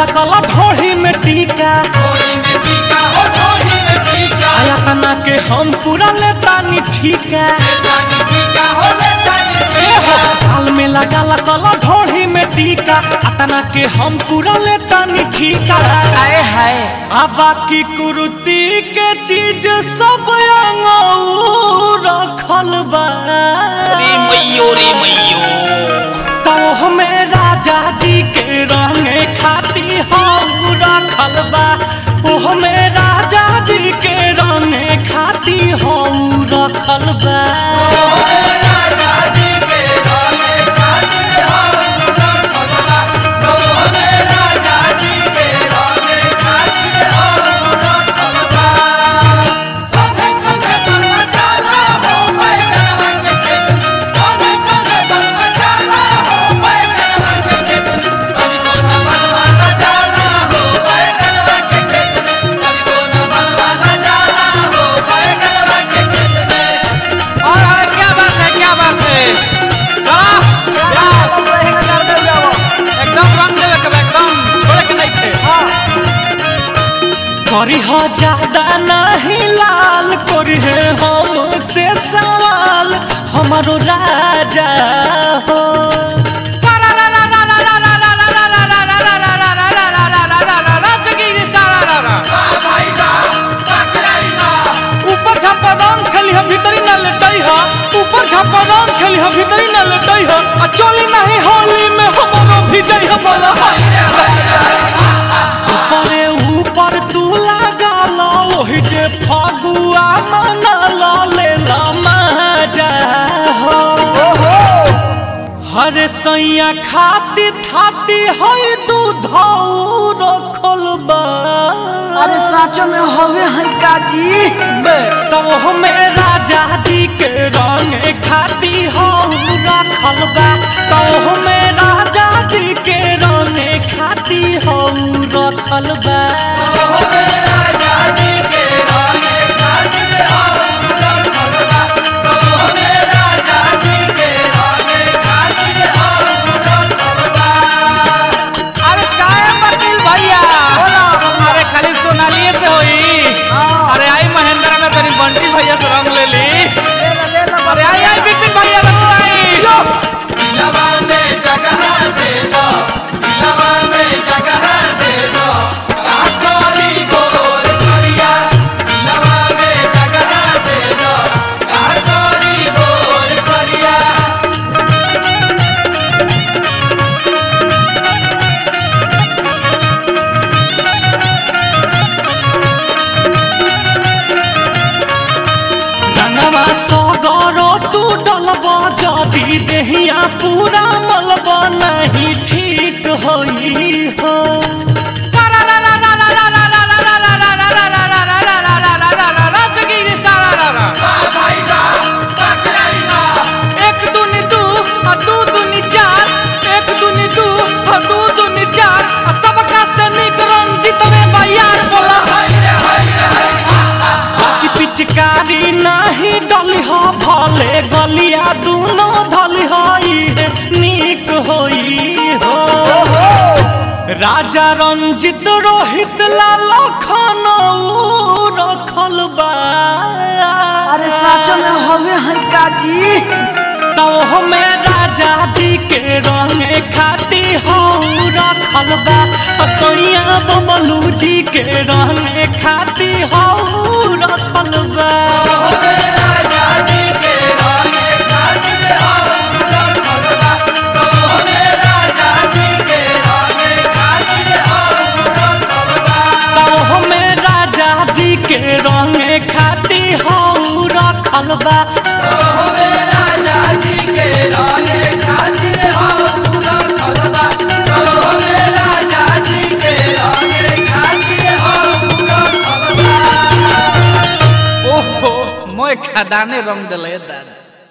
लगाला कला ढोढ़ी में टीका आया तना के हम पूरा लेतानी ठीका ए हो गाल में लगाला कला ढोढ़ी में टीका अतना के हम पूरा लेतानी ठीका आए हाय आ बाकी कुर्ती के चीज सब अंगऊ रखल बा रे मैयो रे मैयो तो हमें राजा जी के रंगे खाती हम रखल बा ओ हमें राजा जी के रंगे खाती हम रखल बा और और क्या बात है क्या बात है वाह एकदम रंग देवे के बा, एकदम छोड़े के नहीं थे करी हो ज्यादा नहीं लाल करी है हमसे सवाल हमारो राजा हो ऊपर छापा रंग खेली हम भीतरी न लेटई ह ऊपर छापा रंग खेली हम भीतरी न लेटई ह आ चोली नहीं होली में हमरो भिजई ह बोला ऊपरे ऊपर तू लगा लो ओही जे फगुआ मना लो ले ला मजा हो हरे सैया खाती थाती है दूध रखल बा अरे साचो में हवे है काजी तब हमें राजा जी के रंग खाती हो रखल बा तब हमें राजा जी के रंग खाती हो रखल बा अरे काय बकील भैया अरे खाली सोनालिए से होई अरे आई महेंद्र में तनी बंटी भैया से रंग ले ली अरे आई आई बिपिन भैया लगो आई रंगवा सगरो तू डलबा जदी देहिया पूरा मलबा नहीं ठीक होई हो एक दूनी दू आ दू दूनी चार एक दूनी दू आ दू दूनी चार आ सबका से निक रंजित में बयार बोला कि पिचकारी नहीं डली हो भले गलिया दूनो धली होई है नीक होई हो राजा रंजित रोहित लाल खनऊ रखल बा अरे साचो में हवे है काजी तो हमें राजा जी के रंग खाती हो रखल बा सोनिया बबलू जी के रंग खाती हो रखल बा तो हमें राजा जी के रंग खाती हो रखल बा ओहो मोय खदाने रंग दिले दादा